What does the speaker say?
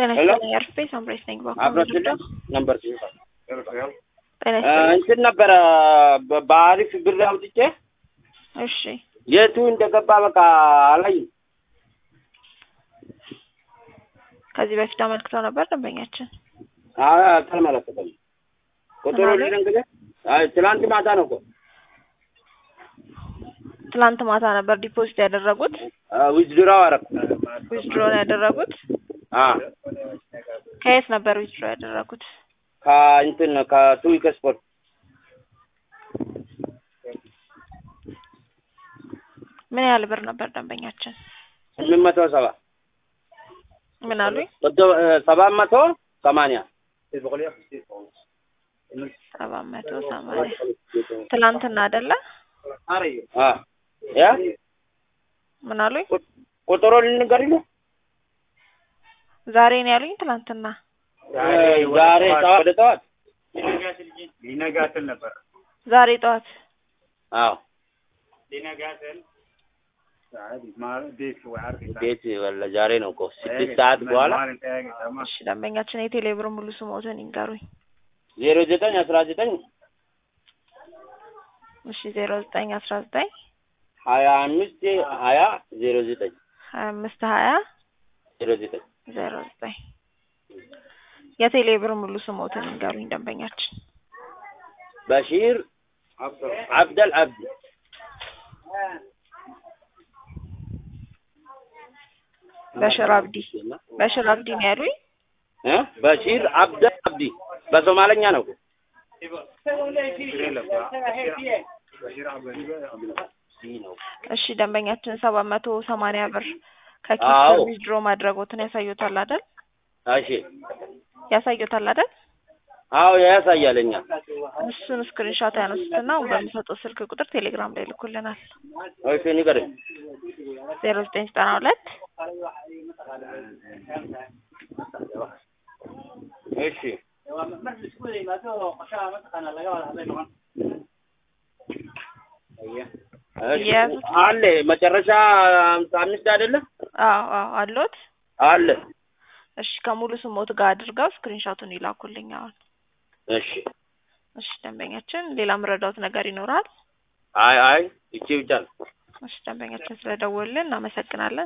ጤና ሄሎ ይስጥልኝ አርፌ ሳምራይስ ነኝ። ባኮ አብረስልኝ ነበር ጤና እ ይስጥልኝ። እንትን ነበረ በ- በአሪፍ ብር አውጥቼ እሺ የቱ እንደገባ በቃ አላይም። ከዚህ በፊት አመልክተው ነበር ደንበኛችን። አይ አልተመለከተም። ቁጥሩ ምናምን? ልንገርህ። አይ ትላንት ማታ ነው እኮ ትላንት ማታ ነበር ዲፖዚት ያደረጉት ዊዝድራው አረኩ። ዊዝድሮ ነው ያደረጉት። አ ከየት ነበር ዊዝድሮ ያደረጉት? ከእንትን ከቱዊክ ስፖርት ምን ያህል ብር ነበር ደንበኛችን? ስምንት መቶ ሰባ ምን አሉኝ? ወደ- እ፣ ሰባት መቶ ሰማንያ ሰባት መቶ ሰማንያ ትላንትና አይደለ? አ ያ ምን አሉኝ? ቁጥሩ ልንገርህ ዛሬ ነው ያሉኝ። ትላንትና ዛሬ ጠዋት ወደ ጠዋት ሊነጋ ስል ነበር። ዛሬ ጠዋት አዎ ሊነጋ ስል ቤት ወይ አርግ ቤት ወላ ዛሬ ነው እኮ ስድስት ሰዓት በኋላ እሺ ደንበኛችን የቴሌ ብር ሙሉ ስሞትን ይንገሩኝ። ዜሮ ዘጠኝ አስራ ዘጠኝ እሺ ዜሮ ዘጠኝ አስራ ዘጠኝ ሀያ አምስት ሀያ ዜሮ ዘጠኝ ሀያ አምስት ሀያ ዜሮ ዘጠኝ ዜሮ ዘጠኝ የቴሌ ብር ሙሉ ስሞትን ይንገሩኝ ደንበኛችን። በሺር አብደል አብዲ በሽር አብዲ በሽር አብዲ ነው ያሉኝ። እ በሺር አብደል አብዲ በሶማለኛ ነው እኮ። እሺ ደንበኛችን ሰባት መቶ ሰማንያ ብር ከኪስ አዎ። ዊዝድሮ ማድረጎትን ያሳዩታል አይደል? እሺ ያሳዩታል አይደል? አዎ ያሳያለኛ እሱን ስክሪንሾት ያነሱትና በሚሰጡት ስልክ ቁጥር ቴሌግራም ላይ ልኩልናል። እሺ ንገረኝ ዜሮ ዘጠኝ ዘጠና ሁለት እሺ እሺ የያዙት? አለ መጨረሻ ሃምሳ አምስት አይደለ አዎ አዎ አሎት። አለ እሺ ከሙሉ ስሞት ጋር አድርገው ስክሪንሾቱን ይላኩልኝ አሁን። እሺ እሺ ደንበኛችን ሌላ ምረዳውት ነገር ይኖራል? አይ አይ ይቺ ብቻ ነው እሺ ደንበኛችን ስለደወልን እናመሰግናለን።